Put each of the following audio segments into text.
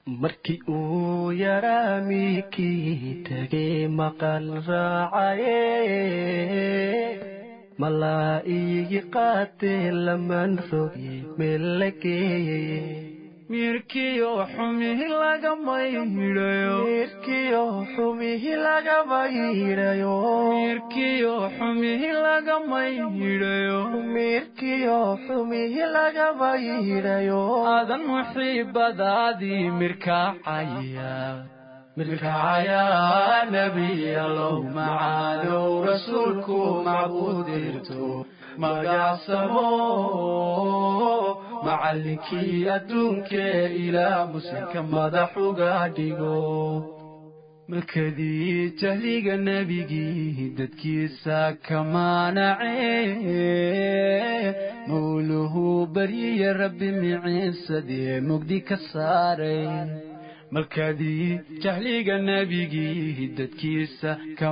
markii uu yaraa miikii tegay maqal raacaye malaa iigi qaatee laman roge meel la geeyeye mirkiyo xumihi lagama yidhayo mirkiyo xumihi lagama yidhayo mirkiyo xumihi lagama yidhayo mirkiyo xumihi lagama yidhayo aadan muxiibadaadii mirkaacaya mirkacaya nebiyalow macaanow rasuulku macbuudirto magacsamo macallinkii adduunkee ilaa muslimka madax uga dhigo malkadii jahliga nebigii dadkiisa ka maanacee mawluhu baryiya rabbi miciisadee mugdi ka saaray malkadii jahliga nebigii dadkiisa ka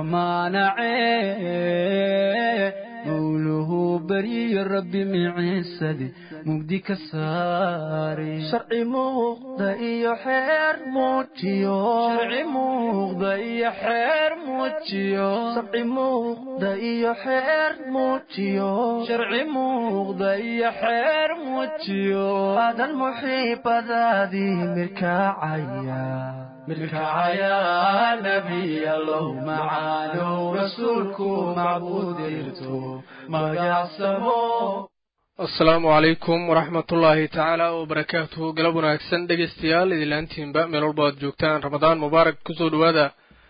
maanacee mawluhu baryiya rabbi miciisade mugdi ka saaray sharci muuqda iyo xeer muujiyo sharci muuqda iyo xeer muujiyo sharci muuqda iyo xeer muujiyo sharci muuqda iyo xeer muujiyo aadan muxiibadaadii mirkaacaya mirkacaya nebiyalow macaanow rasuulku macbuudirto magacsamo asalaamu calaykum waraxmatullaahi tacaala wabarakaatuhu galab wanaagsan dhegeystayaal idilaantiinba meel walba aad joogtaan ramadaan mubaarak kusoo dhowaada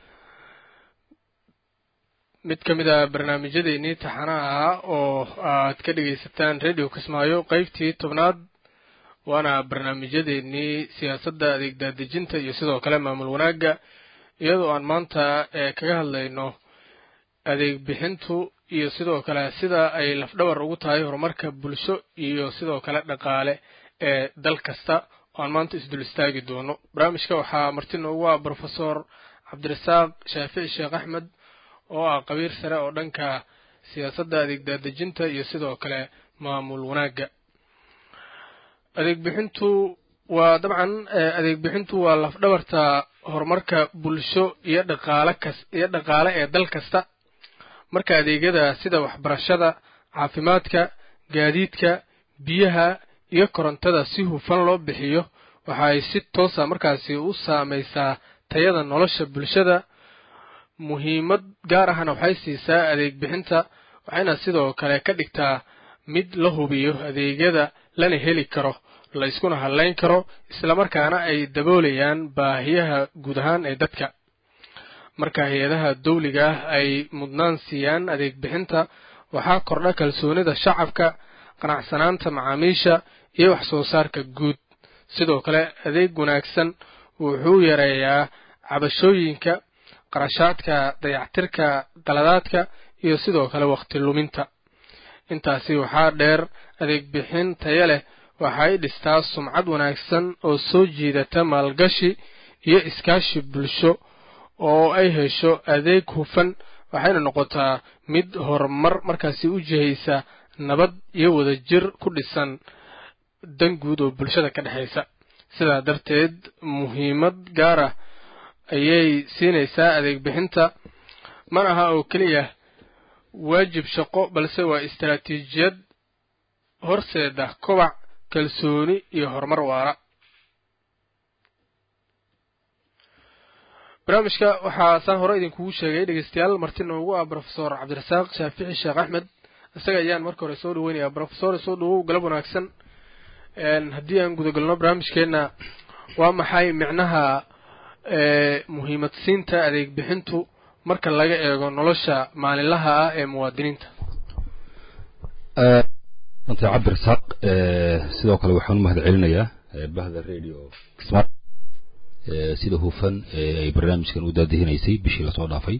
mid ka mid a barnaamijyadeennii taxanaha ah oo aad ka dhegaysataan radio kismaayo qeybtii tobnaad waana barnaamijyadeennii siyaasadda adeeg daadejinta iyo sidoo kale maamul wanaagga iyadoo aan maanta kaga hadlayno adeeg bixintu iyo sidoo kale sida ay lafdhabar ugu tahay horumarka bulsho iyo sidoo kale dhaqaale ee dal kasta oo aan maanta isdul istaagi doono barnaamijka waxaa marti noogu ah brofesor cabdirasaaq shaafici sheekh axmed oo ah qabiir sare oo dhanka siyaasadda adeeg daadejinta iyo sidoo kale maamul wanaagga adeeg bixintu waa dabcan adeeg bixintu waa lafdhabarta horumarka bulsho iyo dhaqaale kas iyo dhaqaale ee dal kasta marka adeegyada sida waxbarashada caafimaadka gaadiidka biyaha iyo korontada si hufan loo bixiyo waxa ay si toosa markaasi u saamaysaa tayada nolosha bulshada muhiimad gaar ahna waxay siisaa adeeg bixinta waxayna sidoo kale ka dhigtaa mid la hubiyo adeegyada lana heli karo la iskuna hadlayn karo islamarkaana ay daboolayaan baahiyaha guud ahaan ee dadka marka hay-adaha dawliga ah ay mudnaan siiyaan adeeg bixinta waxaa kordha kalsoonida shacabka qanacsanaanta macaamiisha iyo wax soo saarka guud sidoo kale adeeg wanaagsan wuxuu yareeyaa cabashooyinka qarashaadka dayactirka qaladaadka iyo sidoo kale wakhti luminta intaasi waxaa dheer adeeg bixin taya leh waxay dhistaa sumcad wanaagsan oo soo jiidata maalgashi iyo iskaashi bulsho oo ay hesho adeeg hufan waxayna noqotaa mid horumar markaasi u jihaysa nabad iyo wadajir ku dhisan dan guud oo bulshada ka dhexaysa sidaa darteed muhiimad gaar ah ayay siinaysaa adeeg bixinta mana aha oo keliya waajib shaqo balse waa istaraatiijiyad horseeda kobac kalsooni iyo horumar waara barnaamijka waxaa saan hore idinkugu sheegay dhegeystayaal marti noogu ah brofesor cabdirasaaq shaafici sheekh axmed isaga ayaan marka hore soo dhaweynayaa brofesor soo dhawow galab wanaagsan haddii aan gudagalno barnaamijkeenna waa maxay micnaha muhiimad siinta adeeg bixintu marka laga eego nolosha maalinlaha ah ee muwaadiniinta anta cabdirasaaq sidoo kale waxaan u mahad celinayaa bahda radio kismaayo sida hufan ay barnaamijkan u daadihinaysay bishii lasoo dhaafay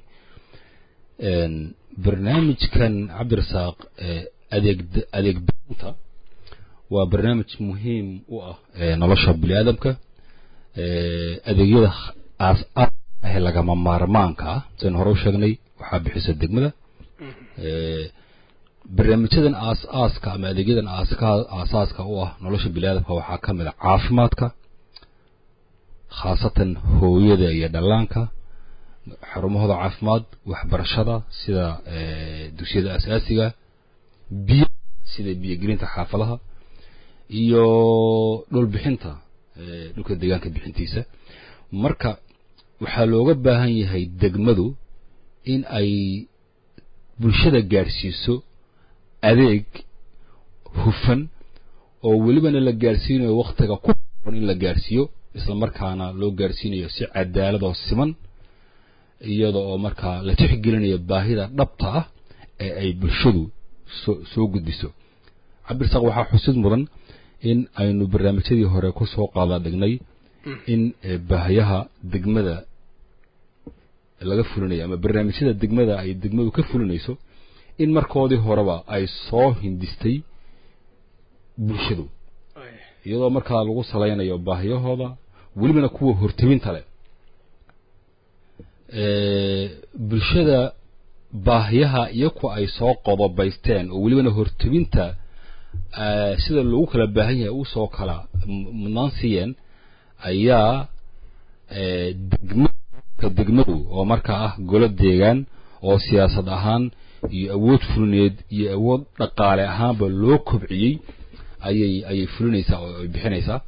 barnaamijkan cabdirasaaq adeeg adeeg bixinta waa barnaamij muhiim u ah nolosha bini aadamka adeegyada aas aas ah lagama maarmaanka ah saynu hore u sheegnay waxaa bixisa degmada barnaamijyadan aas-aaska ama adeegyadan aaska aasaaska u ah nolosha biniaadamka waxaa ka mid a caafimaadka khaasatan hooyada iyo dhallaanka xarumahooda caafimaad waxbarashada sida dugsiyada asaasiga biyo sida biyogelinta xaafadaha iyo dhulbixinta dhulka deegaanka bixintiisa marka waxaa looga baahan yahay degmadu in ay bulshada gaadhsiiso adeeg hufan oo welibana la gaadhsiinayo wakhtiga ku on in la gaadhsiiyo isla markaana loo gaadhsiinayo si cadaalad oo siman iyada oo markaa la tixgelinayo baahida dhabta ah ee ay bulshadu soo soo gudbiso cabdirsaaq waxaa xusid mudan in aynu barnaamijyadii hore ku soo qaada dhignay in baahiyaha degmada laga fulinayo ama barnaamijyada degmada ay degmadu ka fulinayso in markoodii horeba ay soo hindistay bulshadu iyadoo markaa lagu salaynayo baahiyahooda welibana kuwa hortebinta leh bulshada baahiyaha iyo kuwa ay soo qodobaysteen oo welibana hortebinta sida loogu kala baahan yahay usoo kala mudnaan siiyeen ayaa degmaka degmadu oo markaa ah golo deegaan oo siyaasad ahaan iyo awood fulineed iyo awood dhaqaale ahaanba loo kobciyey ayay ayay fulinaysaa oo ay bixinaysaa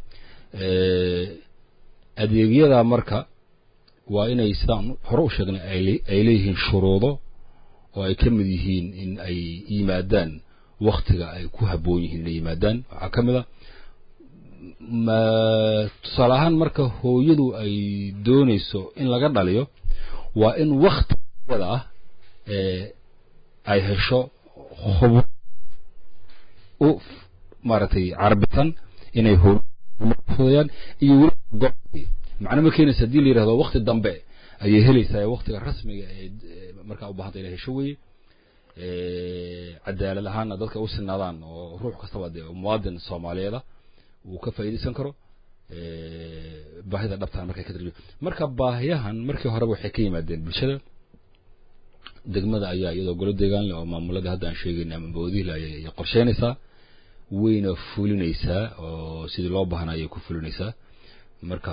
adeegyada marka waa inay sidaan hore u sheegnay ay leeyihiin shuruudo oo ay ka mid yihiin in ay yimaadaan waktiga ay ku habboon yihiin inay yimaadaan waxaa ka mid a ma tusaale ahaan marka hooyadu ay doonayso in laga dhaliyo waa in waktigada ah ay hesho hub u maaragtay carbisan inay hooyaan iyo weli go- macno ma keenaysa haddii la yidhahdo wakti dambe ayay helaysaa waktiga rasmiga ee markaa u baahanta inay hesho weye cadaalad ahaanna dadka u sinaadaan oo ruux kastaba dee muwaadin soomaaliyeeda uu ka faa'iidaysan karo baahida dhabtaan markay ka tarjuma marka baahiyahan markii horeba waxay ka yimaadeen bulshada degmada ayaa iyadoo golo deegaan leh oo maamuladii hadda aan sheegayna ama boodihle ayay qorsheynaysaa wayna fulinaysaa oo sidii loo baahnaa ayay ku fulinaysaa marka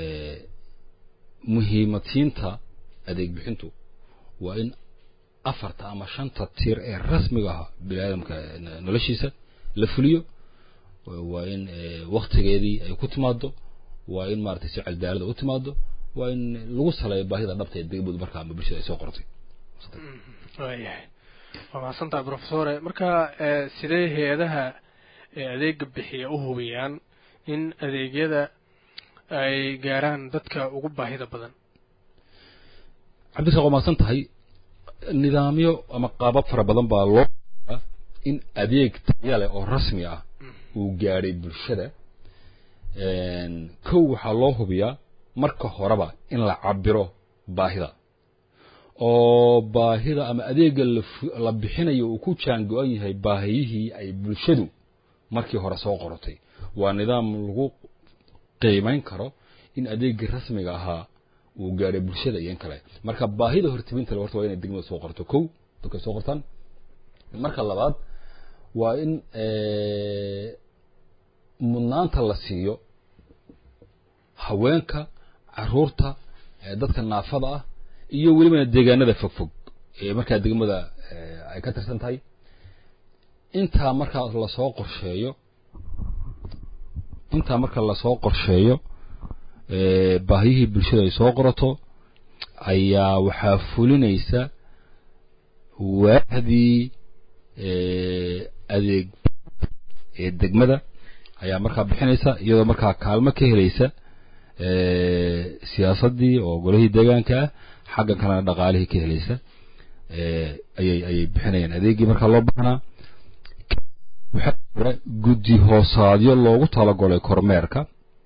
muhiimatiinta adeeg bixintu waa in afarta ama shanta tiir ee rasmiga ah bini aadamka noloshiisa la fuliyo waa in waktigeedii ay ku timaado waa in maaragtay si cadaalada u timaado waa in lagu saleeyo baahida dhabta ee degmadu markaa ama bulshada ay soo qortay waayahay waa mahadsantaha profesore marka sidee hay-adaha adeega bixiya u hubiyaan in adeegyada ay gaaraan dadka ugu baahida badan cabdirsaaq waa mahadsan tahay nidaamyo ama qaabab fara badan baa loo in adeeg taya leh oo rasmi ah uu gaadhay bulshada kow waxaa loo hubiyaa marka horeba in la cabiro baahida oo baahida ama adeega la bixinayo uu ku jaan go-an yahay baahiyihii ay bulshadu markii hore soo qorotay waa nidaam lagu qiimayn karo in adeegii rasmiga ahaa uu gaadhay bulshada iyo in kale marka baahida hortebinta le horta waa inay degmada soo qorto kow dadka soo qortaan marka labaad waa in mudnaanta la siiyo haweenka caruurta dadka naafada ah iyo welibana deegaanada fogfog ee markaa degmada ay ka tirsan tahay intaa markaa lasoo qorsheeyo intaa marka lasoo qorsheeyo baahiyihii bulshada ay soo qorato ayaa waxaa fulinaysa waahdii adeeg ee degmada ayaa markaa bixinaysa iyadoo markaa kaalmo ka helaysa siyaasaddii oo golihii deegaanka ah xaggan kalena dhaqaalihii ka helaysa ayay ayay bixinayaan adeegii markaa loo baahnaa waxaa jira guddi hoosaadyo loogu talagolay kormeerka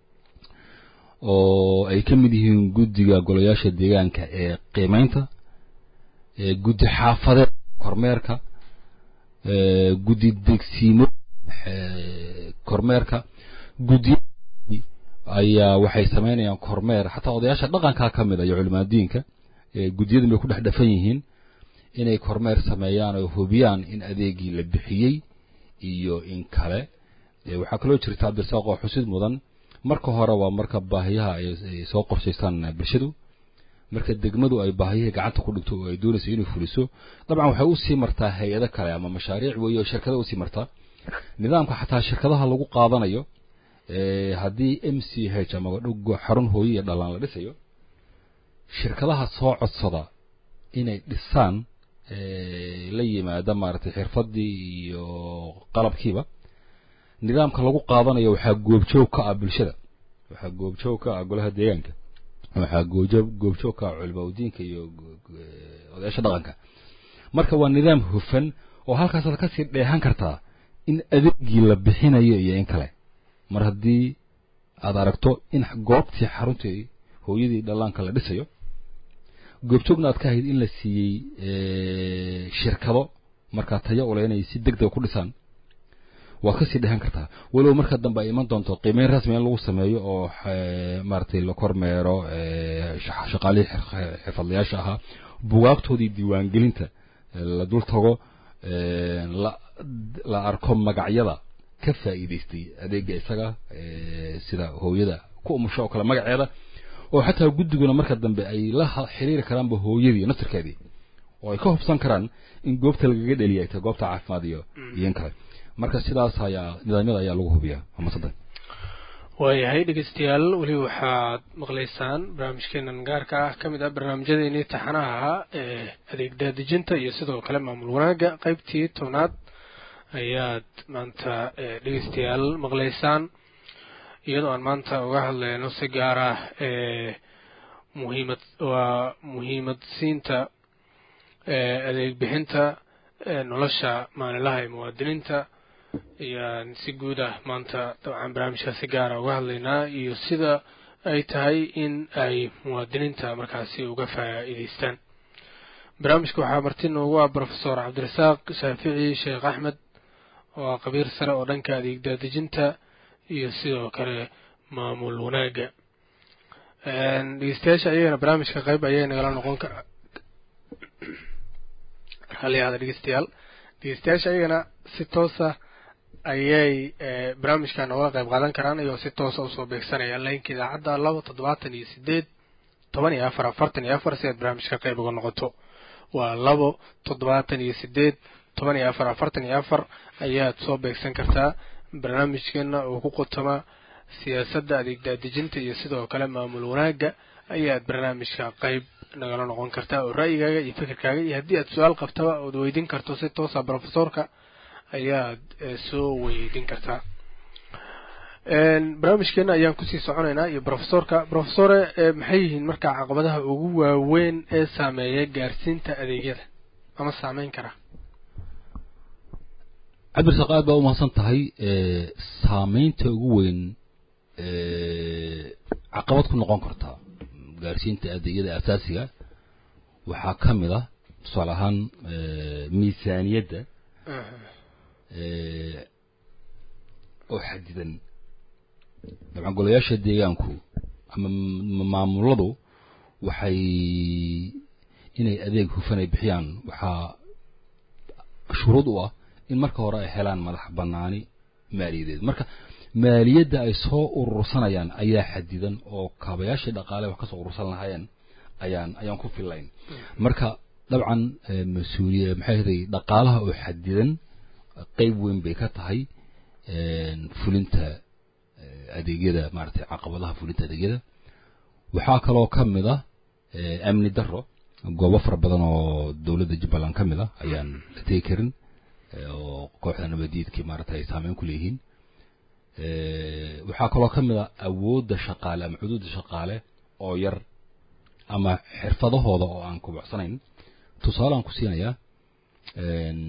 oo ay ka mid yihiin guddiga golayaasha deegaanka ee qiimeynta guddi xaafadeed kormeerka guddi degsiimo kormeerka guddi ayaa waxay samaynayaan kormeer xataa odayaasha dhaqankaa ka mid a iyo culimaadiinka guddiyadan bay ku dhex dhafan yihiin inay kormeer sameeyaan oo hubiyaan in adeegii la bixiyey iyo in kale waxaa kaloo jirta cabdirsaaq oo xusid mudan marka hore waa marka baahiyaha ay ay soo qorshaystaan bulshadu marka degmadu ay baahiyihii gacanta ku dhigto oo ay doonayso inay fuliso dabcan waxay usii martaa hay-ado kale ama mashaariic weeye oo shirkada usii martaa nidaamka xataa shirkadaha lagu qaadanayo ee haddii m c h ama dhug- xarun hooye iyo dhalaan la dhisayo shirkadaha soo codsada inay dhisaan ee, la yimaada maaragtay xirfadii iyo qalabkiiba nidaamka lagu qaadanayo waxaa goobjoog ka ah bulshada waxaa goobjoog ka ah golaha deegaanka waxaa goojoog goobjoog ka ah culimaudiinka iyo go- go- ee, odayaasha dhaqanka marka waa nidaam hufan oo halkaasaad kasii dheehan kartaa in adeegii la bixinayo iyo in kale mar haddii aad aragto in goobtii xaruntii hooyadii dhallaanka la dhisayo goobjoogna aad ka ahayd in la siiyey ee, shirkado markaa tayo ule inay si deg dega ku dhisaan waad kasii dhehan kartaa walow marka dambe ay iman doonto qiimeyn rasmi in lagu sameeyo oo eh, maaragtay la kormeero eh, sha- shaqaalihii xir- xirfadlayaasha ahaa bugaagtoodii diiwaangelinta eh, la dul tago eh, la la arko magacyada ka faa'iidaystay adeega isaga eh, sida hooyada ku umusho oo kale magaceeda oo xataa guddiguna marka dambe ay la ha- xiriiri karaanba hooyadii naftirkeedii oo ay ka hubsan karaan in goobta lagaga dheliya ay tahay goobta caafimaad iyo iyo in kale marka sidaas ayaa nidaamyada ayaa lagu hubiyaa ama saddex waayahay dhegeystayaal weli waxaad maqlaysaan barnaamijkeenan gaarka ah ka mid ah barnaamijyadeennii taxanaha ahaa ee adeeg daadejinta iyo sidoo kale maamul wanaagga qaybtii tobnaad ayaad maanta eh, dhegeystayaal maqlaysaan iyadoo aan maanta uga hadlayno si gaar ah ee muhiimad waa muhiimad siinta ee adeeg bixinta ee nolosha maalinlaha ee muwaadiniinta ayaan si guud ah maanta dabcan barnaamijka si gaara uga hadlaynaa iyo sida ay tahay in ay muwaadiniinta markaasi uga faa'iidaystaan barnaamijka waxaa marti noogu ah profesor cabdirasaaq shaafici sheekh axmed oo ah qabiir sare oo dhanka adeeg daadejinta iyo sidoo kale maamul wanaagga dhegeystayaasha ayagana barnaamijka qayb ayay nagala noqon ka halyaada dhegeystayaal dhegeystayaasha ayagana si toosa ayay eh, barnaamijka nogala qayb qaadan karaan iyagoo si toosa usoo beegsanaya laynka idaacadda laba toddobaatan iyo sideed toban iyo afar afartan iyo afar si aad barnaamijka qayb uga noqoto waa labo toddobaatan iyo sideed toban iyo afar afartan iyo afar ayaad soo beegsan kartaa barnaamijkeena oo ku qotoma siyaasadda adeeg daadejinta iyo sidoo kale maamul wanaagga ayaad barnaamijka qayb nagala noqon kartaa oo ra'yigaaga iyo fikirkaaga iyo haddii aad su-aal qabtaba ood weydiin karto si toosa profesorka ayaad eh, soo weydiin kartaa barnaamijkeena ayaan kusii soconaynaa iyo profesorka profesore eh, maxay yihiin markaa caqabadaha ugu waaweyn ee saameeya gaarsiinta adeegyada ama saameyn kara cabdirasaaq aad baa umahadsan tahay ee, saameynta ugu weyn ee, caqabad ku noqon karta gaarsiinta adeegyada asaasiga waxaa ka mid ah tusaale ahaan ee, miisaaniyadda ee, oo xadidan dabcan golayaasha deegaanku ama m- maamuladu waxay inay adeeg hufan ay bixiyaan waxaa shuruud u ah in marka hore ay helaan madax banaani maaliyadeed marka maaliyadda ay soo urursanayaan ayaa xadidan oo kaabayaashii dhaqaale wax kasoo urursan lahaayeen ayaan ayaan ku fillayn marka dabcan eh, mas-uuliye maxay ahaday dhaqaalaha oo xadidan qeyb weyn bay ka tahay een, fulinta eh, adeegyada maaragtay caqabadaha fulinta adeegyada waxaa kaloo ka mid ah eh, amni darro goobo fara badan oo dowladda jubbaland ka mid ah ayaan la tegi karin eh, oo kooxda nabadiidkii maaragtay ay saameyn ku leeyihiin Eh, waxaa kaloo ka mid ah awoodda shaqaale ama xuduudda shaqaale oo yar ama xirfadahooda oo aan kubucsanayn tusaale aan ku siinayaa een,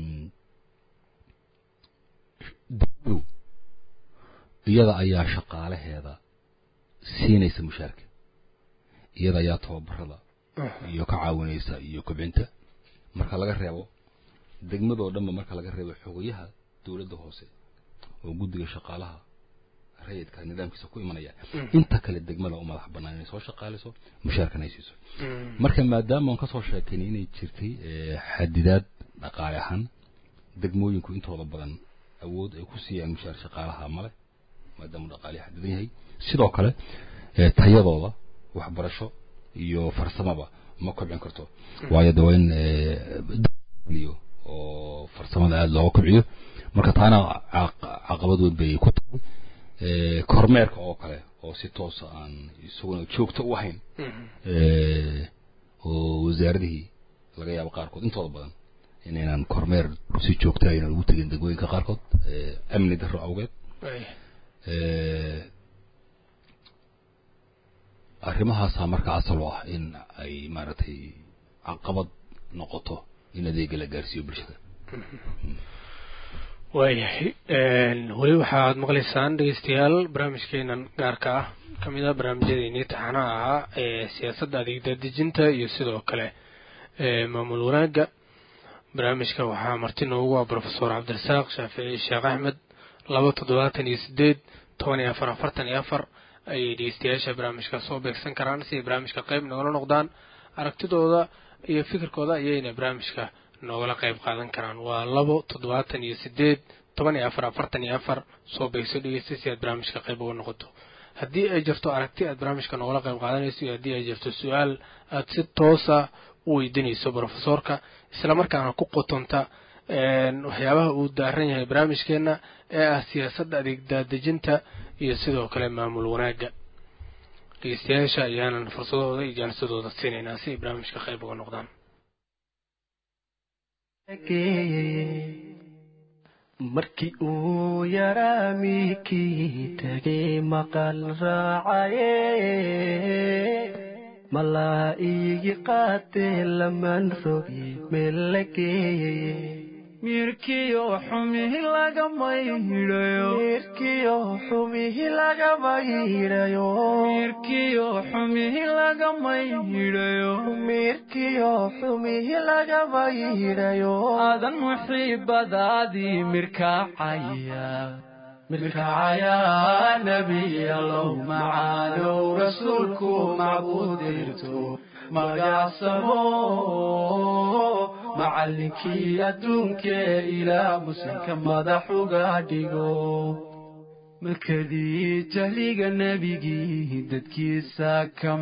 dowladdu iyada ayaa shaqaalaheeda siinaysa mushaarka iyada ayaa tababarada iyo ka caawinaysa iyo kobcinta marka laga reebo degmadoo dhanba marka laga reebo xogayaha dowladda hoose oo guddiga shaqaalaha rayidka nidaamkiisa ku imanaya inta kale degmada u madax bannaan inay soo shaqaalayso mushaarkan ay siiso marka maadaama aan kasoo sheekaynay inay jirtay eh, xadidaad dhaqaale ahaan degmooyinku intooda badan awood ay ku siiyaan mushaar shaqaalaha male maadaama dhaqaalihi xadidan yahay sidoo kale tayadooda waxbarasho iyo farsamaba ma kobcin karto waayo de waa in liyo oo farsamada aada looga kobciyo marka taana caqabad weyn bay ku tahay kormeerka oo kale oo si toosa aan isaguna joogto u ahayn oo wasaaradihii laga yaabo qaarkood intooda badan inaynan kormeer si joogta ayna lagu tegin degmooyinka qaarkood amni darro awgeed arrimahaasaa marka asal u ah in ay maaragtay caqabad noqoto in adeega la gaarsiiyo bulshada waayahay weli waxaad maqlaysaan dhegeystayaal barnaamijkeenan gaarka ah kamid ah barnaamijyadeennii taxanaha ahaa ee siyaasadda adeegdadejinta iyo sidoo kale maamul wanaagga barnaamijka waxaa marti noogu ah profesor cabdirasaaq shaafici sheekh axmed laba toddobaatan iyo sideed toban iyo afar afartan iyo afar ayay dhegeystayaasha barnaamijka soo beegsan karaan si ay barnaamijka qayb nogala noqdaan aragtidooda iyo fikirkooda ayayna barnaamijka noogala qayb qaadan karaan waa labo toddobaatan iyo sideed toban iyo afar afartan iyo afar soo beegso dhegeysta si aad barnaamijka qayb uga noqoto haddii ay jirto aragti aad barnaamijka noogala qayb qaadanayso iyo haddii ay jirto su-aal aad si toosa u weydiinayso brofesorka islamarkaana ku qotonta waxyaabaha uu daaran yahay barnaamijkeena ee ah siyaasadda adeegdaadejinta iyo sidoo kale maamul wanaagga dhegeystayaasha ayaanan fursadooda iyo jaanisadooda siinaynaa si ay barnaamijka qayb uga noqdaan markii uu yaraa miikii tegay maqal raacaye malaa iigi qaatee laman rogi meel la geeyeye mirkiyo xumihi lagama hidhayo mirkiyo xumihi lagama hidhayo mirkiyo xumihi lagama hidhayo mirkiyo xumihi lagama hidhayo aadan muxiibadaadii mirkaacaya mirkacaya nebiyalow macaanow rasuulku macbuudirto magacsamo macallinkii adduunkee ilaa muslimka madax uga dhigo markadii jahliga nebigii dadkiisa ka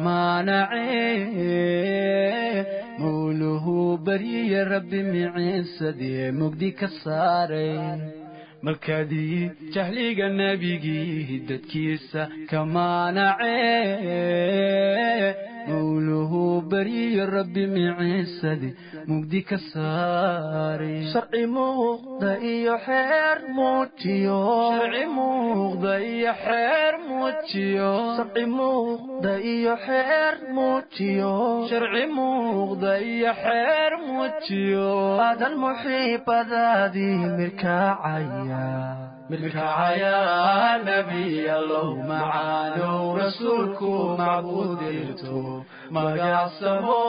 maanacee mawluhu baryiya rabbi miciisadee mugdi ka saaray markadii jahliga nebigii dadkiisa ka maanacee mawluhu baryiyo rabbi miciisadi mugdi ka saaray sharci muuqda iyo xeer muujiyo sharci muuqda iyo xeer muujiyo sharci muuqda iyo xeer muujiyo sharci muuqda iyo xeer muujiyo aadan muxiibadaadii mirkaacaya mirkacaya nebiyalow macaanow rasuulku macbuudirto magacsamo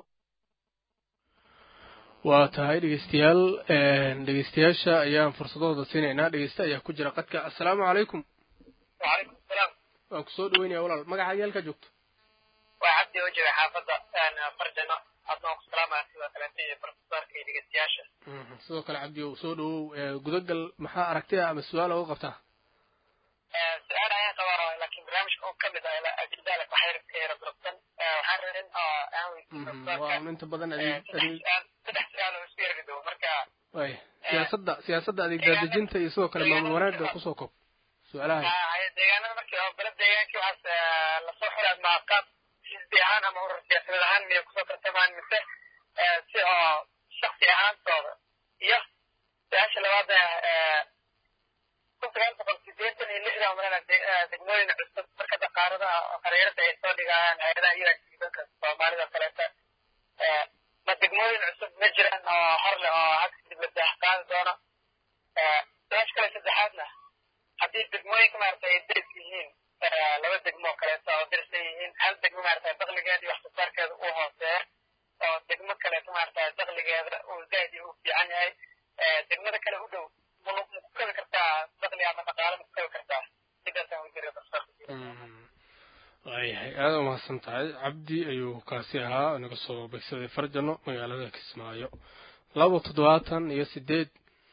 waa tahay dhegeystayaal dhegeystayaasha ayaan fursadooda siinaynaa dhegeyste ayaa ku jira qadka assalaamu calaykum وعليكم السلام waan kusoo dhaweynaya walaal magacaaga halkaa joogto وعبدي وجه حافظة أنا فرجنا أبناء السلام عليكم وثلاثين بروفيسور كي دقيقتياشا sidoo kale cabdi ow soo dhawow gudagal maxaa aragtida ama su-aal oga qabtaa سؤال أنا طبعا لكن برنامج أو كم إذا إلى أجل ذلك وحير كير بربطن وحررن أوي waa inta badan adeeg adeeg سدح سؤال وسير بدو مركا waay siyaasadda siyaasadda adeegdaadejinta iyo sidoo kale maamul wanaagga kusoo kob su-aalaha هاي deegaanada markii oo balad deegaankii waxaas lasoo xulay ama qaab xisbi ahaan ama urur siyaasadeed ahaan miyay kusoo tartamaan mise si oo shaksi ahaantooda iyo su-aasha labaad kun sagaal boqol sideetan iyo lixdan malena degmooyin cusub marka daqaaradaha qareerada ay soo dhigayaan hay-adaha iranka soomaalida kaleeta ma degmooyin cusub ma jiraan oo hor leh oo hadda kadib la daah qaadi doono su-aasha kale saddexaadna haddii degmooyinka maarata ay deris yihiin laba degmo kaleeto oo derisan yihiin hal degmo maarata dakligeeda iyo waxsoosaarkeeda uu hooseeya oo degmo kaleeto maarata dakligeeda uu zaaid u fiican yahay degmada kale u dhow ma ku kabi kartaa dakli ama dhaqaale ma ku kabi kartaa sidaasaan wajira waayahay aada umahadsan tahay cabdi ayuu kaasi ahaa inaga soo begsaday farjano magaalada kismaayo laba toddobaatan iyo sideed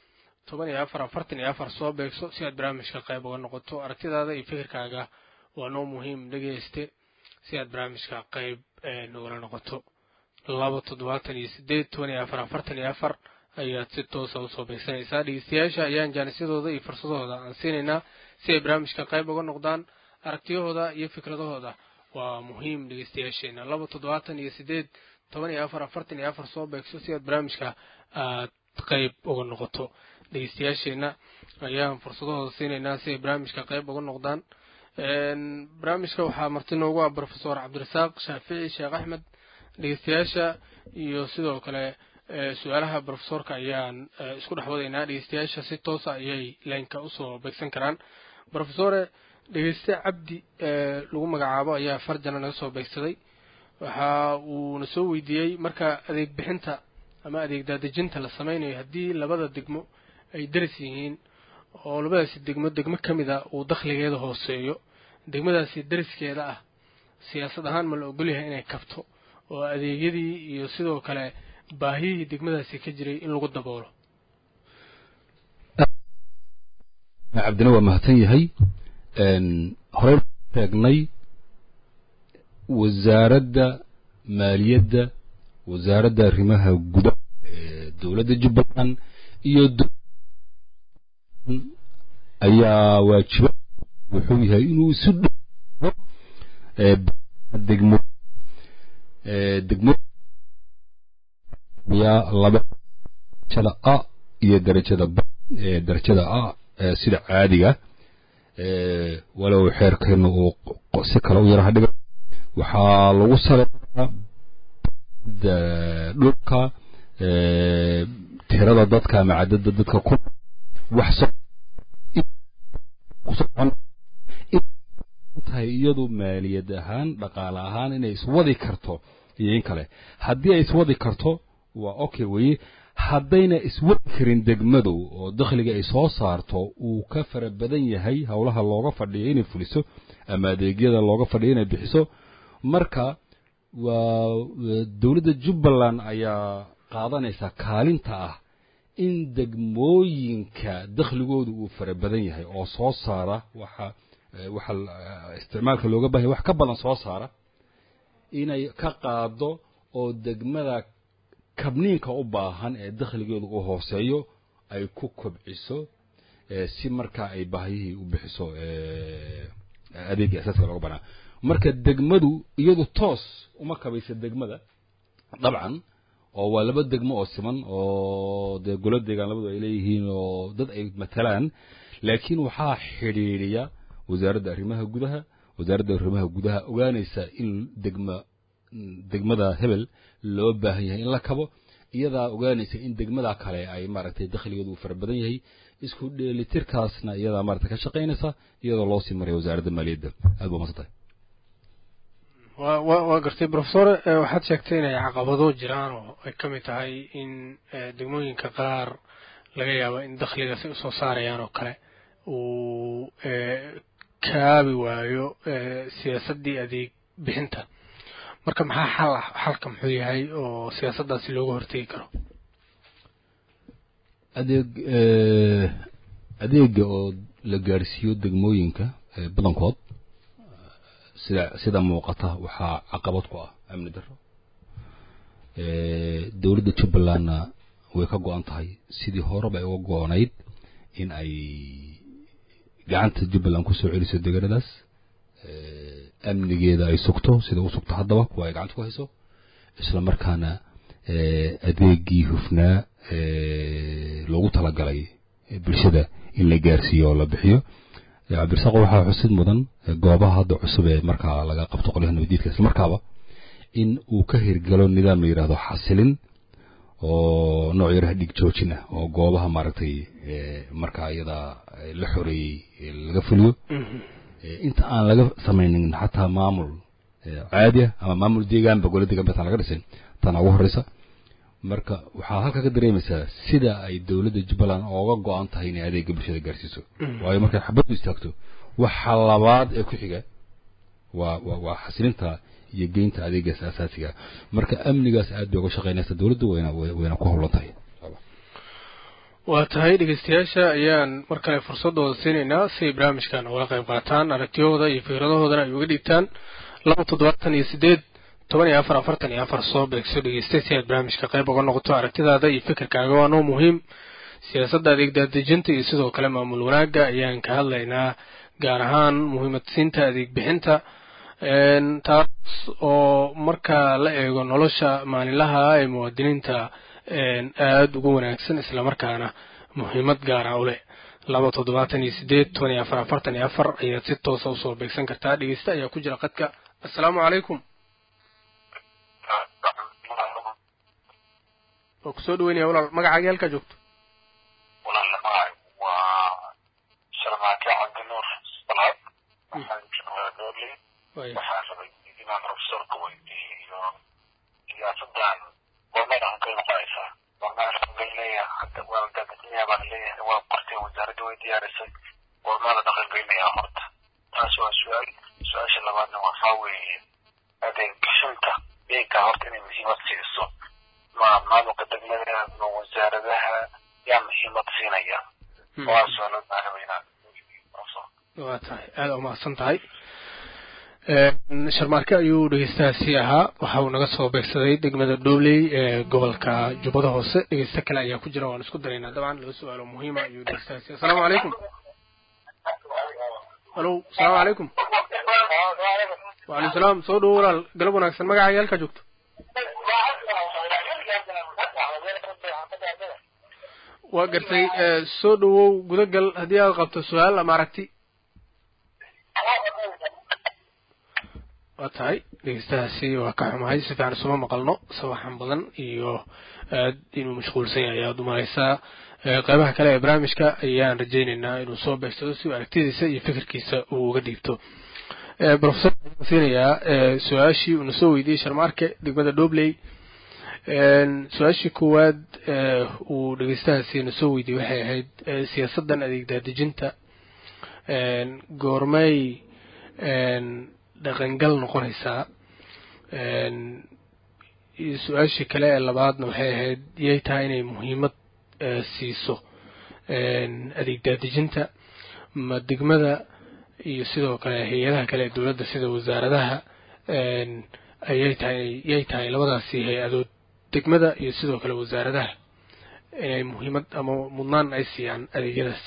toban iyo afar afartan iyo afar soo beegso si aad barnaamijka qayb uga noqoto aragtidaada iyo fikirkaaga waa noo muhiim dhegeyste si aad barnaamijka qayb nogala noqoto laba toddobaatan iyo sideed toban iyo afar afartan iyo afar ayaad si toosa usoo beegsanaysaa dhegeystayaasha ayaan jaanisyadooda iyo fursadahooda aan siinaynaa si ay barnaamijka qayb uga noqdaan aragtiyahooda iyo fikradahooda waa muhiim dhegeystayaasheena laba toddobaatan iyo sideed toban iyo afar afartan iyo afar soo beegso si aad barnaamijka aad qayb uga noqoto dhegeystayaasheena ayaan fursadahooda siinaynaa si ay barnaamijka qayb uga noqdaan barnaamijka waxaa marti noogu ah profesor cabdirasaaq shaafici sheekh axmed dhegeystayaasha iyo sidoo kale su-aalaha profesorka ayaan isku dhex wadaynaa dhegeystayaasha si toosa ayay laynka usoo beegsan karaan profesore dhegeyste cabdi lagu magacaabo ayaa farjana naga soo beegsaday waxa uuna soo weydiiyey marka adeeg bixinta ama adeeg daadejinta la sameynayo haddii labada degmo ay daris yihiin oo labadaasi degmo degmo ka mid a uu dakhligeeda hooseeyo degmadaasi dariskeeda ah siyaasad ahaan ma la ogolyahay inay kabto oo adeegyadii iyo sidoo kale baahiyihii degmadaasi ka jiray in lagu daboolo cabdina waa mahadsan yahay horey sheegnay wasaaradda maaliyadda wasaaradda arrimaha gudaha ee dowladda jubbaland iyo ayaa waajiba wuxuu yahay inuu isu dho degmo degmo yaa laba darajada a iyo darajada b ee darajada a sida caadiga walow xeerkeenu uu si kale u yaraha dhiga waxaa lagu saleeyaa dhulka tirada dadka ama cadada dadka ku wax tahay iyadu maaliyad ahaan dhaqaale ahaan inay iswadi karto iyo in kale haddii ay iswadi karto waa okay weye haddayna iswadi karin degmadu oo dakhliga ay soo saarto uu ka fara badan yahay howlaha looga fadhiyo inay fuliso ama adeegyada looga fadhiyo inay bixiso marka waa dowladda jubbaland ayaa qaadanaysa kaalinta ah in degmooyinka dakhligoodu uu fara badan yahay oo soo saara waxa waxa isticmaalka looga bahanya wax ka badan soo saara inay ka qaado oo degmada kabniinka u baahan ee dakhligeedu uu hooseeyo ay ku kobciso si markaa ay baahiyihii u bixiso adeegii asaaska looga banaa marka degmadu iyadu toos uma kabaysa degmada dabcan oo waa laba degmo oo siman oo dee golo deegaan labadu ay leeyihiin oo dad ay matalaan laakiin waxaa xidhiidhiya wasaaradda arrimaha gudaha wasaaradda arrimaha gudaha ogaanaysa in degma degmada hebel loo baahan yahay in la kabo iyadaa ogaanaysa in degmada kale ay maaragtay dakhligeedu uu fara badan yahay isku dheelitirkaasna iyadaa maaragtay ka shaqaynaysa iyadoo loo sii maraya wasaaradda maaliyadda aad baa masantahay wa wa waa gartay profesor waxaad sheegtay inay caqabado jiraan oo ay ka mid tahay in degmooyinka qaar laga yaabo in dakhligaas ay usoo saarayaan oo kale uu kaabi waayo siyaasaddii adeeg bixinta marka maxaa xal ah xalka muxuu yahay oo siyaasaddaasi looga hortegi karo adeeg adeega oo la gaarsiiyo degmooyinka badankood sida sida muuqata waxaa caqabad ku ah amni darro dowladda jubbalandna way ka go-an tahay sidii horeba ay uga go-onayd in ay gacanta jubbaland kusoo celiso deegaanadaas amnigeeda ay sugto sida u sugto haddaba kuwa ay gacanta ku hayso isla markaana adeegii hufnaa loogu talagalay bulshada in la gaarsiiyo oo la bixiyo cabdirasaaq waxaa xusid mudan goobaha hadda cusub ee markaa laga qabto qolyaha nabadiidka isla markaaba in uu ka hirgalo nidaam la yidhahdo xasilin oo nooc yaraha dhig joojin ah oo goobaha maaragtay markaa iyadaa la xoreeyey laga fuliyo inta aan laga samaynin xataa maamul caadi ah ama maamul deegaanba gole deegaan bataan laga dhisin tana ugu horeysa marka waxaa halkaa ka dareemaysaa sida ay dowladda jubbaland ooga go-an tahay inay adeega bulshada gaarsiiso waayo markay xabaddu istaagto waxa labaad ee ku xiga waa waa waa xasilinta iyo geynta adeegaas asaasiga marka amnigaas aad bay uga shaqeynaysa dowladdu wayna wayna ku howlan tahay waa tahay dhegeystayaasha ayaan mar kale fursadooda siinaynaa si ay barnaamijkan ugala qayb qaataan aragtiyahooda iyo fikradahoodana ay uga dhiibtaan laba toddobaatan iyo sideed toban iyo afar afartan iyo afar soo beegso dhegeystay si aad barnaamijka qayb uga noqoto aragtidaada iyo fikirkaaga waa noo muhiim siyaasadda adeeg daadejinta iyo sidoo kale maamul wanaagga ayaan ka hadlaynaa gaar ahaan muhiimadsiinta adeeg bixinta taas oo marka la eego nolosha maalinlaha ee muwaadiniinta aada ugu wanaagsan islamarkaana muhiimad gaara u leh laba toddobaatan iyo sideed toban iyo afar afartan iyo afar ayaad si toosa usoo beegsan kartaa dhegeysta ayaa ku jira qadka assalaamu calaykum waa kusoo dhaweynaya walaal magacaaga halkaa joogto walaal magacay waa sharmaake cabdinuur salaad waxaan joogaa doorley waxaan rabay inaan profesorka weydiiyo siyaasadan gormada aan ka noqonaysaa gormada dhaqangelinaya hadda waa daadejinaya baan leeyahay waa qortay wasaaradda way diyaarisay gormada dhaqangelinaya horta taas waa su-aal su-aasha labaadna waxaa weeye adeeg bixinta eega horta inay muhiimad siiso ma maamulka degmada ma wasaaradaha yaa muhiimad siinaya waa su-aalo baan rabay inaan waa tahay aada umahadsan tahay sharmaarke ayuu dhegeystahaasi ahaa waxa uu naga soo beegsaday degmada dhobley ee gobolka jubbada hoose dhegeysta kale ayaa ku jira waan isku daraynaa dabcan laba su-aalo muhiima ayuu dhegeystahaasi assalaamu calaykum halo asalaamu calaykum waalaikum salaam soo dhawo walaal galab wanaagsan magacaaga halkaa joogto waa gartay soo dhawow gudagal haddii aad qabto su-aal ama aragti waa tahay dhegeystahaasi waa ka xumahay si fiican isuma maqalno sawaxan badan iyo aad inuu mashquulsan yahay ayaad umalaysaa qeybaha kale ee barnaamijka ayaan rajaynaynaa inuu soo beegsado si uu aragtidiisa iyo fikirkiisa uu uga dhiibto profesor waxaan siinayaa su-aashii uuna soo weydiiyey sharmaarke degmada dhobley su-aashii koowaad uu dhegeystahaasi na soo weydiiyey waxay ahayd siyaasaddan adeeg daadejinta goormay dhaqangal noqonaysaa su-aashii kale ee labaadna waxay ahayd yay tahay inay muhiimad siiso adeeg daadejinta ma degmada iyo sidoo kale hay-adaha kale ee dowladda sida wasaaradaha ayay tahay yay tahay labadaasi hay-adood degmada iyo sidoo kale wasaaradaha inay muhiimad ama mudnaan ay siiyaan adeegyadaas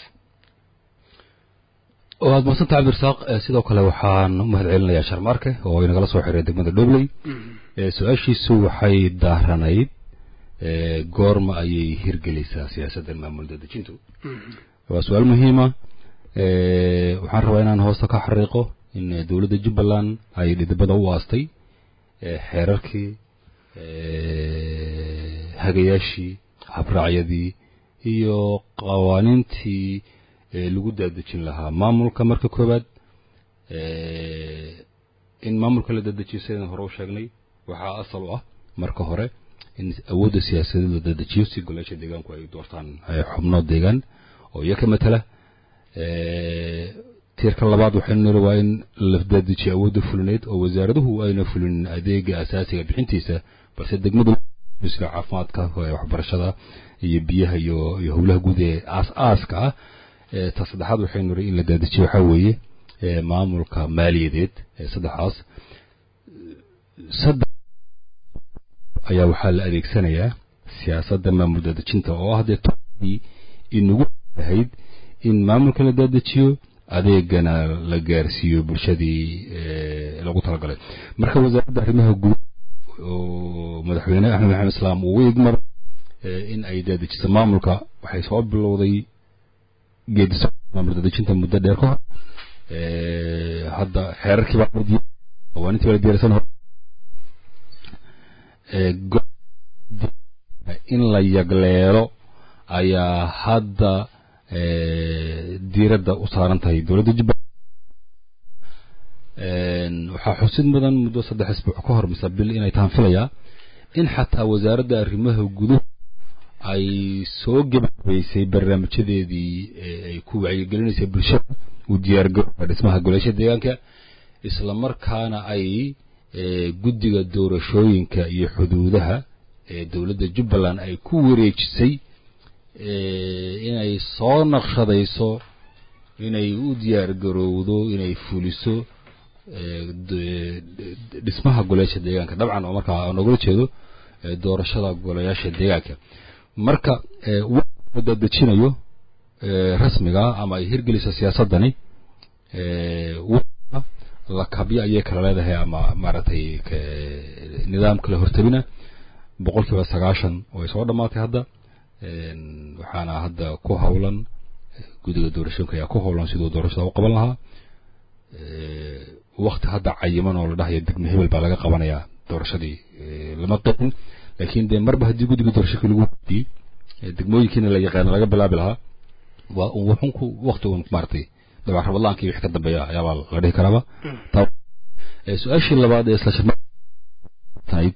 waad madsanta cabdirasaaq sidoo kale waxaan u mahad celinayaa sharmaarke oo inagala soo xiray degmada dhobley su-aashiisu waxay daaranayd goorma ayay hirgelaysaa siyaasaddan maamul dadejintu waa su-aal muhiima waxaan rabaa inaan hoosta ka xariiqo in dowladda jubbaland ay dhidibada u aastay xeerarkii hagayaashii habraacyadii iyo qawaaniintii lagu daadejin lahaa maamulka marka koowaad in maamulka la dadejiyo sidaan hore u sheegnay waxaa asal u ah marka hore in awoodda siyaasadeed la dadejiyo si golaasha deegaanku ay doortaan xubno deegaan oo iyo ka matala tiirka labaad waxaynu niri waa in la dadejiyo awoodda fulineed oo wasaaraduhu ayna fulin adeega asaasiga bixintiisa balse degmadu sida caafimaadka waxbarashada iyo biyaha iyo iyo howlaha guud ee aas-aaska ah ta saddexaad waxaynu niri in la dadejiyo waxaa weeye maamulka maaliyadeed saddexaas saddex ayaa waxaa la adeegsanayaa siyaasadda maamul daadejinta oo ah dee todii inagu ahayd in maamulka la daadajiyo adeegana la gaarsiiyo bulshadii lagu talagalay marka wasaaradda arrimaha guud oo madaxweyne axmed maxamed islaam uu igmar in ay daadajiso maamulka waxay soo bilowday geediso maamul daadejinta muddo dheer ka hor hadda xeerarkii baa la diyaar qawaanintii baa la diyaarsan hor in la yagleelo ayaa hadda diiradda u saaran tahay dowladda jubbaland waxaa xusid mudan muddo saddex isbuuc ka hor mise bil inay tahan filayaa in xataa wasaaradda arrimaha guduhu ay soo gebagabaysay barnaamijyadeedii ay ku wacyigelinaysay bulshada u diyaargarowga dhismaha goleesha deegaanka isla markaana ay guddiga doorashooyinka iyo xuduudaha ee dowladda jubbaland ay ku wareejisay inay soo naqshadayso inay u diyaar garowdo inay fuliso dhismaha golayaasha deegaanka dabcan oo markaa aan ogala jeedo doorashada golayaasha deegaanka marka dadejinayo rasmiga ama ay hirgeliso siyaasadani lakabyo ayay kala leedahay ama maaragtay nidaam kala hortabina boqol kiiba sagaashan way soo dhammaatay hadda waxaana hadda ku hawlan guddiga doorashooyinka ayaa ku hawlan siduu doorashada u qaban lahaa wakti hadda cayiman oo la dhahayo degme hebel baa laga qabanayaa doorashadii lama qeexin laakiin dee marba haddii guddiga doorashooyinka lagu weydiiyey degmooyinkiina la yaqaano laga bilaabi lahaa waa wuxun ku wakti un maaragtay dabcan rabadlaankii wix ka dambeeya ayaabaa la dhihi karaaba su-aashii labaad ee isla shirnayd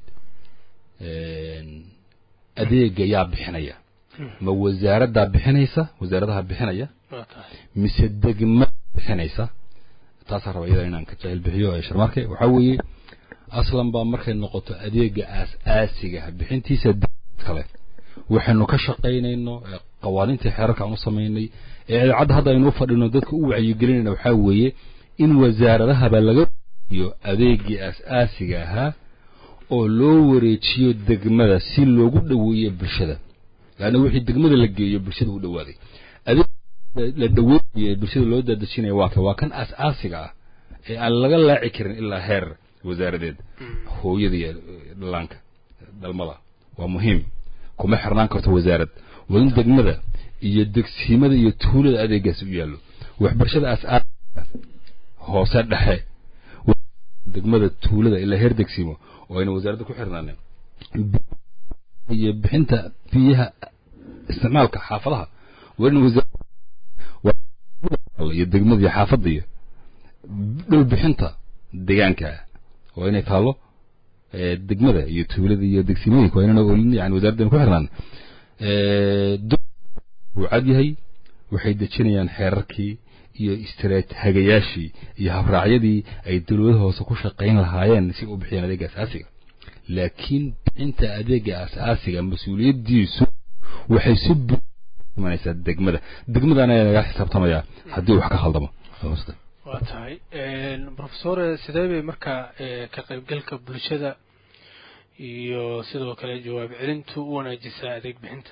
adeega yaa bixinaya ma wasaaraddaa bixinaysa wasaaradaha bixinaya mise degma bixinaysa taasaa raba iyada inaan ka jahil bixiyo ee sharmarke waxaa weeye aslan baa markay noqoto adeega aas-aasiga bixintiisa kale waxaynu ka shaqaynayno qawaaniintii xeerarka aan u samaynay ee idaacadda hadda aynu u fadhino dadka u wacyigelinayna waxaa weeye in wasaaradahaba laga iyo adeegii aas-aasiga ahaa oo loo wareejiyo degmada si loogu dhoweeyo bulshada laanna wixii degmada la geeyo bulshada u dhowaaday adeeg la dhaweynayo ee bulshada loo daadejinaya waa ka waa kan aas-aasiga ah ee aan laga laaci karin ilaa heer wasaaradeed hooyada iyo dhallaanka dhalmada waa muhiim kuma xirnaan karto wasaarad waa in degmada iyo degsiimada iyo tuulada adeegaasi u yaallo waxbarashada aas-aasiga hoose dhexe degmada tuulada ilaa heer degsiimo oo ayna wasaaradda ku xirnaaneen iyo bixinta biyaha isticmaalka xaafadaha waa in wasaarad iyo degmada iyo xaafadda iyo dhul bixinta deegaanka waa inay taallo degmada iyo tuulada iyo degsimooyinka waa inana olin yani wasaaraddan ku xirnaan wuu cad yahay waxay dejinayaan xeerarkii iyo istiraat hagayaashii iyo habraacyadii ay dawladaha hoose ku shaqayn lahaayeen si u bixiyaan adeega asaasiga laakiin bixinta adeega asaasiga mas-uuliyaddiisu waxay si bumanaysaa degmada degmadana ayaa laga xisaabtamayaa haddii wax ka khaldamo waa tahay profesor sidee bay markaa ka qaybgalka bulshada iyo sidoo kale jawaab celintu u wanaajisaa adeeg bixinta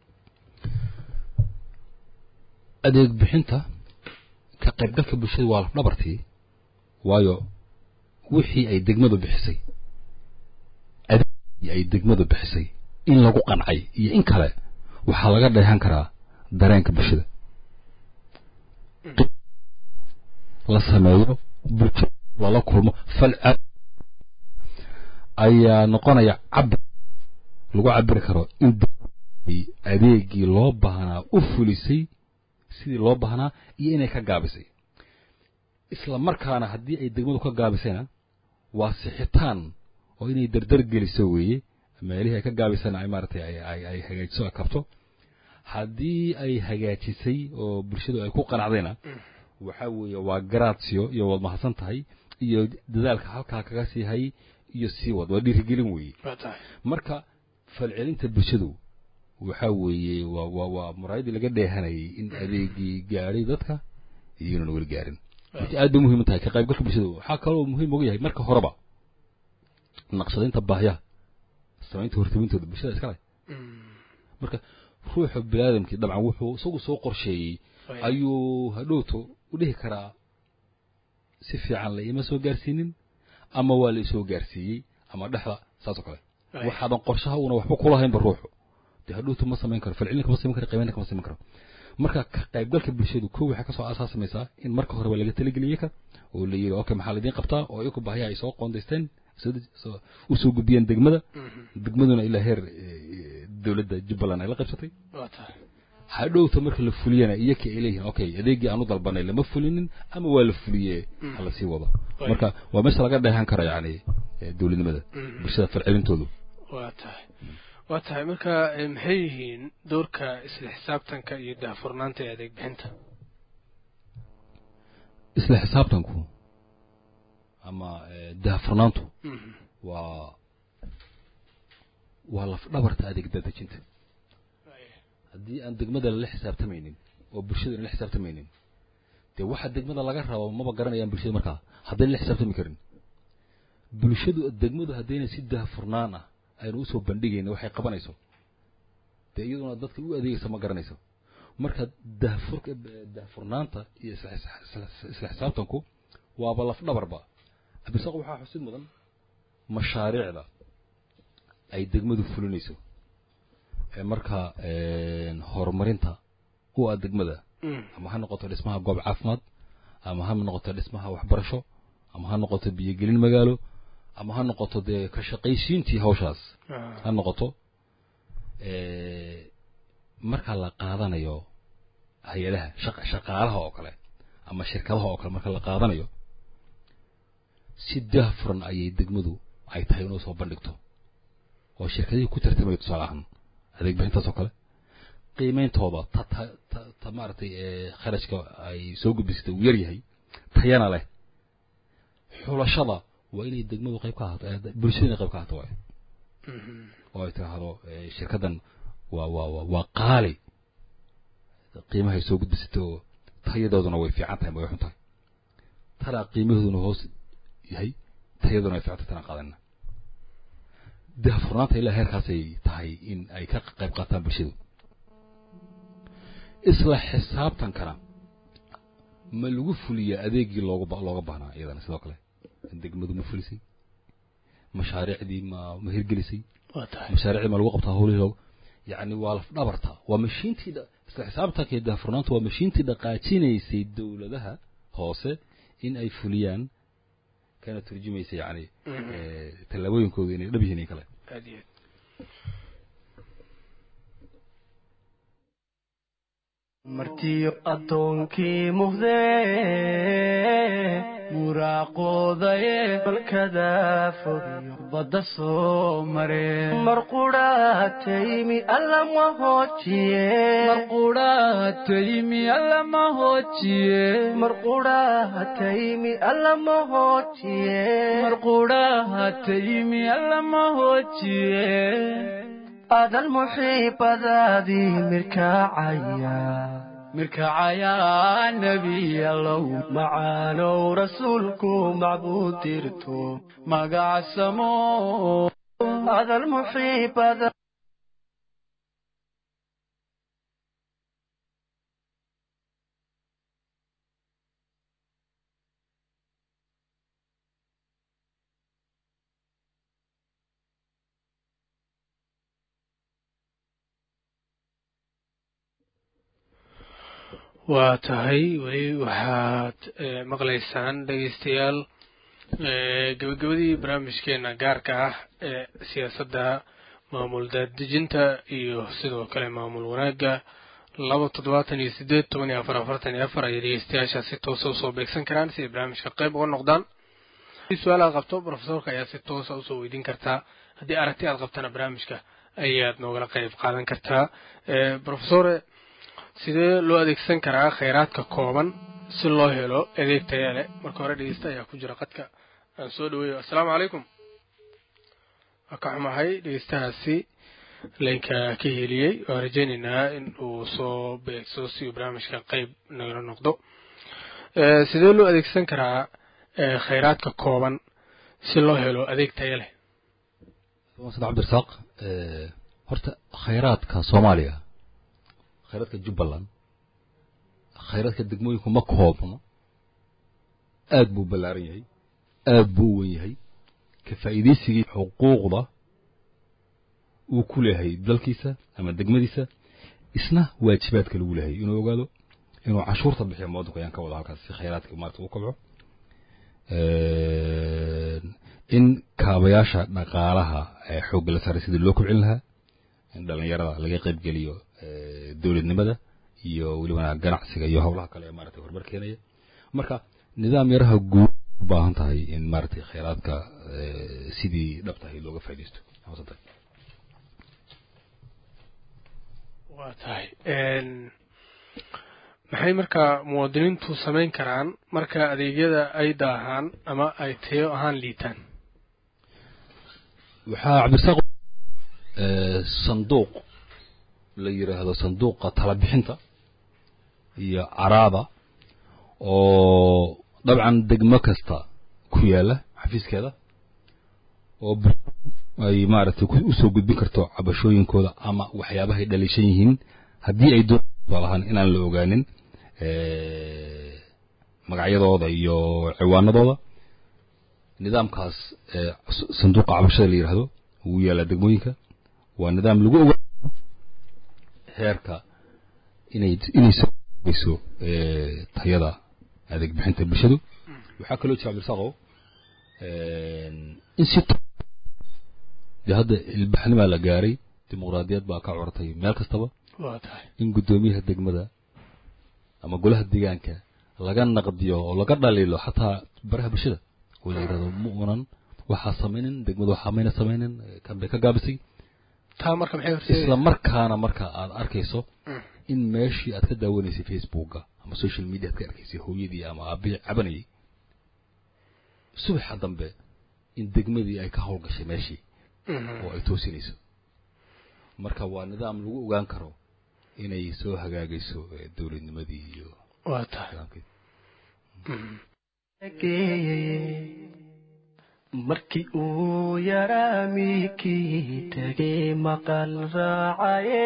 adeeg bixinta ka qaybgalka bulshada waa lafdhabartii waayo wixii ay degmadu bixisay adeegii ay degmadu bixisay in lagu qancay iyo in kale waxaa laga dheehan karaa dareenka bulshada la sameeyo bulshada lala kulmo fal ayaa noqonaya cabir lagu cabiri karo in adeegii loo baahnaa u fulisay sidii loo baahnaa iyo inay ka gaabisay isla markaana haddii ay degmadu ka gaabisayna waa sixitaan oo inay dardar geliso weeye meelihii ay ka gaabisayna ay maaragtay ay ay hagaajiso ay kabto haddii ay hagaajisay oo bulshadu ay ku qanacdayna waxaa weeye waa garaadsiyo iyo waad mahadsan tahay iyo dadaalka halkaa kaga sii hay iyo sii wad waa dhiirigelin weeye marka falcelinta bulshadu waxaa weeye waa waa waa muraayadii laga dheehanayay in adeegii gaadhay dadka iyo inuuna weli gaarin marka aad bay muhiim u tahay ka qaybgalka bulshadu waxaa kaloo muhiim uga yahay marka horeba naqshadaynta baahyaha samaynta hortabintooda bulshada iska leh marka ruuxa biniaadamkii dabcan wuxuu isagu soo qorsheeyey ayuu hadhowto u dhihi karaa si fiican la ima soo gaarsiinin ama waa la isoo gaarsiiyey ama dhexda saas oo kale waxaadan qorshaha uuna waxba kulahaynba ruuxu dee hadhowto ma samayn karo falcelin kama samayn karo qiimayn kama samayn karo marka ka qaybgalka bulshadu kow waxay kasoo asaasamaysaa in marka horeba laga talageliyey ka oo la yidhi okay maxaa laydin qabtaa oo iyaku baahiya ay soo qoondaysteen usoo gudbiyeen degmada degmaduna ilaa heer dowladda jubbaland ay la qaybsatay hadhowta marka la fuliyana iyakii ay leeyihiin okay adeegii aan u dalbanay lama fulinin ama waa la fuliye hala sii wado marka waa meesha laga dheehan kara yani dowladnimada bulshada falcelintoodu waa tahay waa tahay marka maxay yihiin doorka isla xisaabtanka iyo daahfurnaanta ee adeeg bixinta isla xisaabtanku ama daahfurnaantu waa waa laf dhabarta adeeg dadejinta haddii aan degmada lala xisaabtamaynin oo bulshada lala xisaabtamaynin dee waxa degmada laga rabo maba garanayaan bulshada markaa haddayna la xisaabtami karin bulshadu degmadu haddayna si daahfurnaan ah aynu usoo bandhigayna waxay qabanayso dee iyaduna dadka u adeegaysa ma garanayso marka daahfurka daahfurnaanta iyo isla isla xisaabtanku waaba laf dhabarba cabdisaaq waxaa xusid mudan mashaariicda ay degmadu fulinayso ee markaa horumarinta u ah degmada ama ha noqoto dhismaha goob caafimaad ama ha noqoto dhismaha waxbarasho ama ha noqoto biyogelin magaalo ama ha noqoto dee ka shaqaysiintii hawshaas ha noqoto marka la qaadanayo hay-adaha shaqa shaqaalaha oo kale ama shirkadaha oo kale marka la qaadanayo si daahfuran ayay degmadu ay tahay inuu soo bandhigto oo shirkadihii ku tartamaya tusaale ahaan adeeg bixintaas oo kale qiimeyntooda ta ta ta ta maaragtay kharashka ay soo gudbisatay uu yar yahay tayana leh xulashada waa inay degmadu qayb ka ahaato bulshada inay qayb ka ahaato waayo oo ay tiraahdo shirkaddan waa waa waa waa qaali qiimahay soo gudbisatay oo tayadooduna way fiican tahay ma way xun tahay tanaa qiimahooduna hoos yahay tayaduna ay fiican tahay tanaa qaadanna daahfurnaanta ilaa heerkaasay tahay in ay ka qayb qaataan bulshadu isla xisaabtankana ma lagu fuliyaa adeegii looga looga baahnaa iyadana sidoo kale degmadu ma fulisay mashaariicdii ma ma hirgelisay mashaariicdii ma lagu qabtaa howlihii looga yacni waa laf dhabarta waa mashiintii isla xisaabtanka iyo daahfurnaantu waa mashiintii dhaqaajinaysay dowladaha hoose in ay fuliyaan kana turjumaysa yacni tallaabooyinkooda inay dhab yihiin in kale aad iyo aad martiyo addoonkii muhdee muraaqoodaye balkada fogiyo badda soo mareen mar qudhaataymi allama hoojiye mar qudhaataymi allama hoojiye mar qudhaataymi allama hoojiye mar qudhaataymi allama hoojiye adan muxiibadaadii mirkaacaya mirkacayaa nebiyalow macaanow rasuulku macbuud dirto magacsamo adan muxiibada waa tahay weli waxaad maqlaysaan dhegeystayaal gebagabadii barnaamijkeena gaarka ah ee siyaasadda maamul daadejinta iyo sidoo kale maamul wanaagga laba toddobaatan iyo sideed toban iyo afar afartan iyo afar ayay dhegeystayaasha si toosa usoo beegsan karaan si ay barnaamijka qayb uga noqdaan su-aal aad qabto profesorka ayaa si toosa usoo weydiin kartaa haddii aragti aad qabtana barnaamijka ayaad noogala qayb qaadan kartaa profesore sidee loo adeegsan karaa khayraadka kooban si loo helo adeeg taya leh marka hore dhegeysta ayaa ku jira qadka aan soo dhaweeyo assalaamu calaykum waa ka xumahay dhegeystahaasi laynka ka heliyey waan rajeyneynaa in uu soo beegso si uu barnaamijka qeyb nagala noqdo sidee loo adeegsan karaa khayraadka kooban si loo helo adeeg taya leh sad cabdirasaaq horta khayraadka soomaaliya khayraadka jubbaland khayraadka degmooyinku ma koobno aad buu ballaaran yahay aad buu u wen yahay ka faa'iidaysigii xuquuqda uu ku leeyahay dalkiisa ama degmadiisa isna waajibaadka lagu leeyahay inuu ogaado inuu cashuurta bixiyo muwaddanku ayaan ka wada halkaas si khayraadka maarata uu kobco in kaabayaasha dhaqaalaha ee xoogga la saaray sidii loo kobcin lahaa in dhallinyarada laga qaybgeliyo dowladnimada iyo weliba ganacsiga iyo howlaha kale ee maaragtay horumar keenaya marka nidaam yaraha guud u baahan tahay in maaragtay khayraadka sidii dhab tahay looga faaidaysto waa tahay maxay markaa muwaadiniintu samayn karaan marka adeegyada ay daahaan ama ay tayo ahaan liitaan waxaa cabdirasaaq sanduuq la yidhaahdo sanduuqa talabixinta iyo caraada oo dabcan degmo kasta ku yaala xafiiskeeda oo ay maaragtay usoo gudbin karto cabashooyinkooda ama waxyaabahay dhaliishan yihiin haddii ay doon lahaan inaan la ogaanin magacyadooda iyo ciwaanadooda nidaamkaas sanduuqa cabashada la yidhaahdo ugu yaala degmooyinka waa nidaam lagu ogaa heerka inay inay sogeyso tayada adeeg bixinta bulshadu waxaa kaloo jira cabdirasaaqow in si dee hadda ilbaxnimaa la gaaray dimuqraadiyad baa ka cortay meel kastaba waa tahay in guddoomiyaha degmada ama golaha deegaanka laga naqdiyo oo laga dhaliilo xataa baraha bulshada oo la yidhahdo ma unan waxaa samaynin degmada waxaa mayna samaynin kan bay ka gaabisay taa marka maxay horseedaysaa isla markaana marka aad arkayso in meeshii aad ka daawanaysay facebooka ama social media aad ka arkaysay hooyadii ama aabihii cabanayay subaxa dambe in degmadii ay ka howlgashay meeshii oo ay toosinayso marka waa nidaam lagu ogaan karo inay soo hagaagayso eh, dowladnimadii iyo waa tahay nidaamkeedii markii uu yaraa miikii tegay maqal raacaye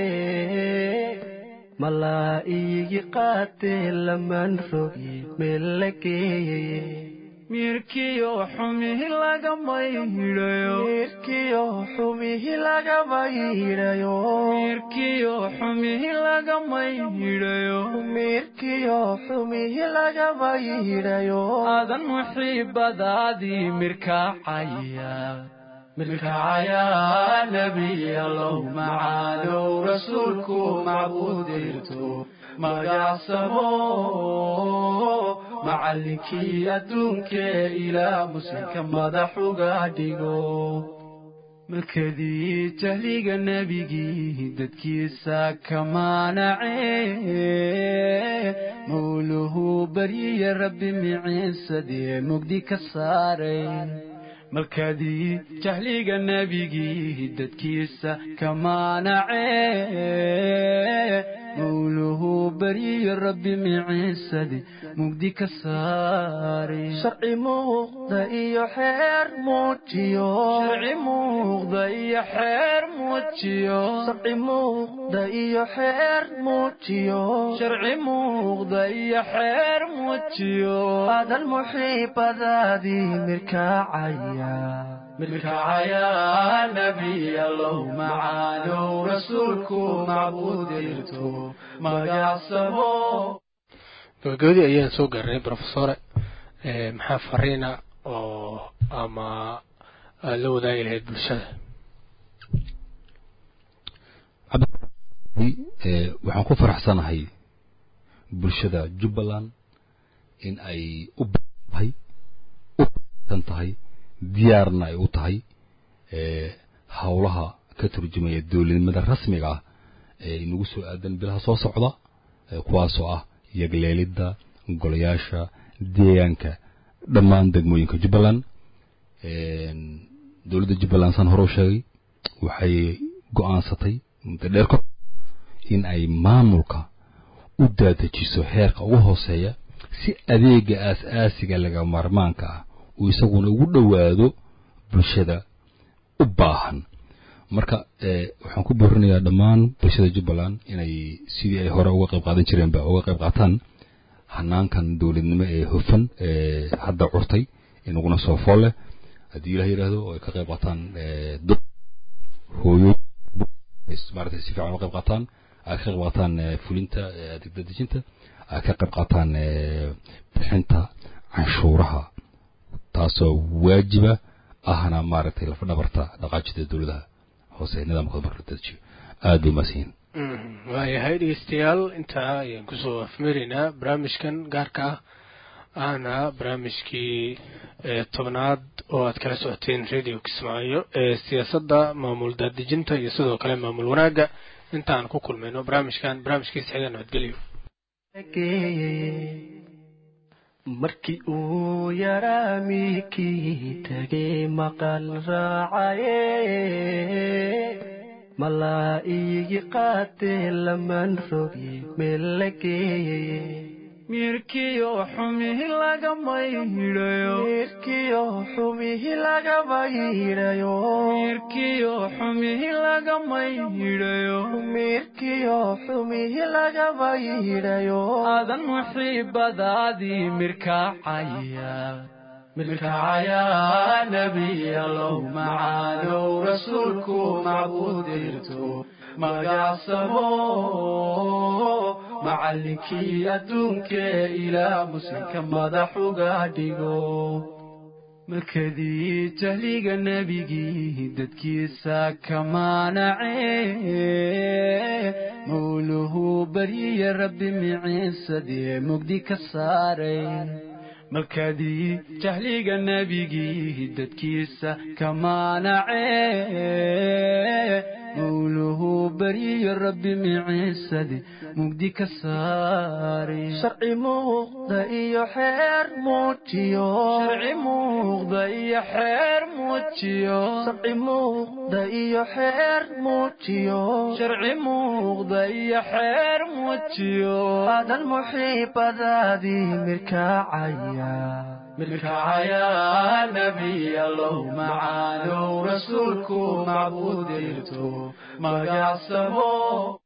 malaa iigi qaatee laman rogi meel la geeyaye miirkiyo xumihi lagama hidhayo mirkiyo xumihi lagama yidhayo miirkiyo xumihi lagama hidhayo mirkiyo xumihi lagama yidhayo aadan muxiibadaadii mirkacaya mirkacaya nebiyalow macaalow rasuulku macbuudirto magacsamo macallinkii adduunkee ilaa muslimka madax uga dhigo markadii jahliga nebigii dadkiisa ka maanace mawluhu baryiya rabbi miciinsadee mugdi ka saaray markadii jahliga nebigii dadkiisa ka maanace mawluhu baryiya rabbi miciinsade mugdi ka saaray sharci muuqda iyo xeer muujiyo sharci muuqda iyo xeer muujiyo sharci muuqda iyo xeer muujiyo sharci muuqda iyo xeer muujiyo adan muxiibadaadii mirkacaya mirkacaya nebiyalow macaalow rasuulku macbuudirto magacsamo gabagabadii ayaan soo gaarnay profesore Eh, maxaa fariina oo ama aad la wadaagi lahayd bulshada Eh, waxaan ku faraxsanahay bulshada jubbaland in ay u tahay u san tahay diyaarna ay u tahay eh, howlaha ka turjumaya dowladnimada rasmiga ah ee inagu soo aadan bilaha soo socda eh, kuwaasoo ah yagleelidda golayaasha deegaanka dhammaan degmooyinka jubbaland dowladda jubbaland saan hore u sheegay waxay go-aansatay muddo dheer ka in ay maamulka u daadajiso heerka ugu hooseeya si adeega aas-aasiga laga maarmaanka ah uu isaguna ugu dhowaado bulshada u baahan marka eh, waxaan ku boorinayaa dhammaan bulshada jubbaland inay sidii ay hore uga qayb qaadan jireenba uga qayb qaataan hanaankan dowladnimo ee hufan ee hadda curtay inaguna soo fool leh haddii ilaah yidhaahdo oo ay ka qayb qaataan eh, dad hooyo maaragtay si fiican uga qayb qaataan ay ka qayb qaataan eh, fulinta eh, adeeg dadejinta ay ka qayb qaataan eh, bixinta canshuuraha taasoo waajiba ahna maaragtay lafa dhabarta dhaqaajida dowladaha hoose ee nidaamkooda marka la dedejiyo aad bay umahadsan yihiin waayahay dhegeystayaal intaa ayaan kusoo afmeeraynaa barnaamijkan gaarka ah ahna barnaamijkii eh, tobnaad oo aad kala socoteen radio kismaayo ee siyaasadda maamul daadejinta iyo sidoo kale maamul wanaagga intaan ku kulmayno barnaamijkan barnaamijkiisa xiga nabadgelyo markii uu yaraa miikii tegay maqal raacaye malaa'igi qaatee lamaan rogi meel la geeyay mirkiyo xumihi lagama yidhayo mirkiyo xumihi lagama yidhayo mirkiyo xumihi lagama yidhayo mirkiyo xumihi lagama yidhayo adan muxiibadaadii mirkacaya mirkacaya nebiyalow macaanow rasuulku macbuudirto magacsamo macallinkii adduunkee ilaa muslimka madax uga dhigo markadii jahliga nebigii dadkiisa ka maanace mawluhu baryiya rabbi miciisadee mugdi ka saaray markadii jahliga nebigii dadkiisa ka maanace mawluhu baryiyo rabbi miciisade mugdi ka saaray sharci muuqda iyo xeer muujiyo sharci muuqda iyo xeer muujiyo sharci muuqda iyo xeer muujiyo sharci muuqda iyo xeer muujiyo aadan muxiibadaadii mirkacaya mirkacaya nebiyalow macaanow rasuulku macbuudirto magacsamo